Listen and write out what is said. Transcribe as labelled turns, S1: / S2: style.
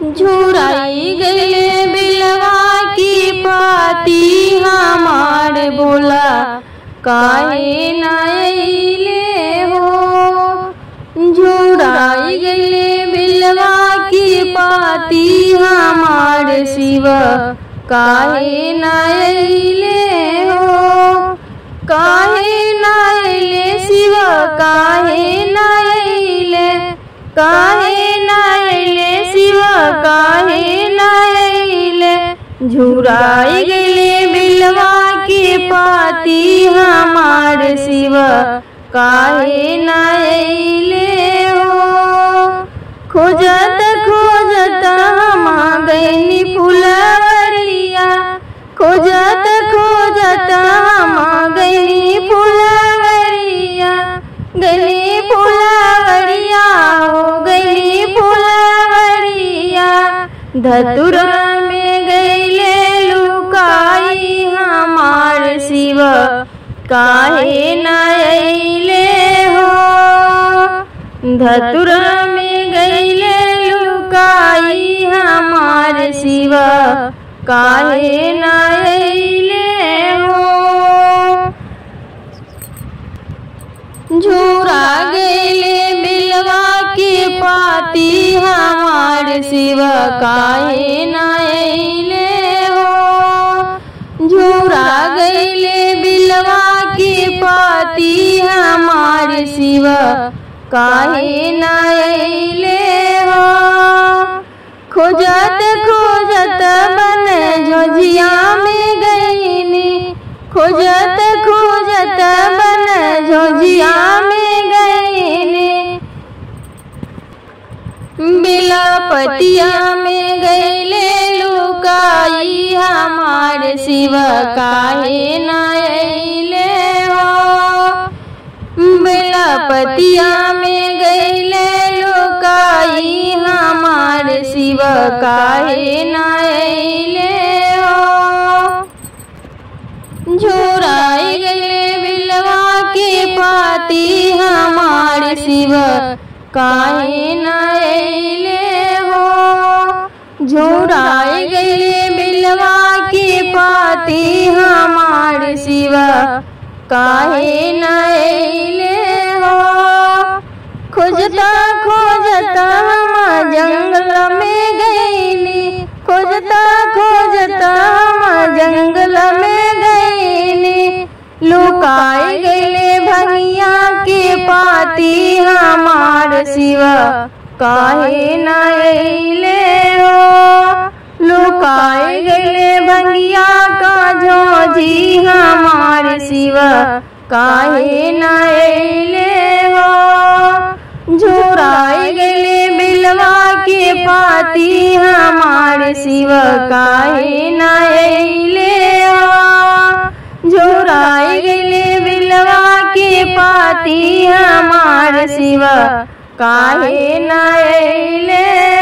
S1: झुराई गले बिलवा की पाती हमार बोला काहे नाइले हो झुराई गले बिलवा की पाती हमार शिव काहे नाइले हो काहे नाइले शिव काहे नाइले काहे नाइले शिव काहे नाइले झुराई गले बिलवा के पाती हमार शिव काहे नाइले हो खोजत खोजत हम गईनी फुलवरिया खोजत खोजत हम गईनी फुलवरिया गली फुलवरिया हो गली फुलवरिया धतुरा में गईले लुकाई हमार शिव काहे नाइले हो धतुरा में गईले लुकाई हमार शिव काहे नाइले हो झूरा गईले बिलवा के पाती हमार शिव काहे नाइले हो झूरा गईले बिलवा के पाती हमार शिव काहे नाइले हो खोजत खोजत बन झोझिया में गईनी खोजत खोजत बन झोझिया में गईनी बिलापतिया में गईले लुकाई हमार शिव काहे नाइले हो बेलापतिया में गईले लुकाई हमार शिव काहे नाइले हो झोराई गले बिलवा के पाती हमार शिव काहे नाइले हो झोराई गले बिलवा के पाती हमार शिव काहे नाइले हो खोजता खोजता हम जंगल में गईली खोजता खोजता हम जंगल में गईली लुकाई गईले भंगिया के पाती हमार शिव काहे नाइले हो लुकाई गईले भंगिया का झोझी हमार शिव काहे नाइले हो झुराई गईले बिलवा के पाती हमार शिव काहे नाइले हो झुराई गईले बिलवा के पाती हमार शिव काहे नाइले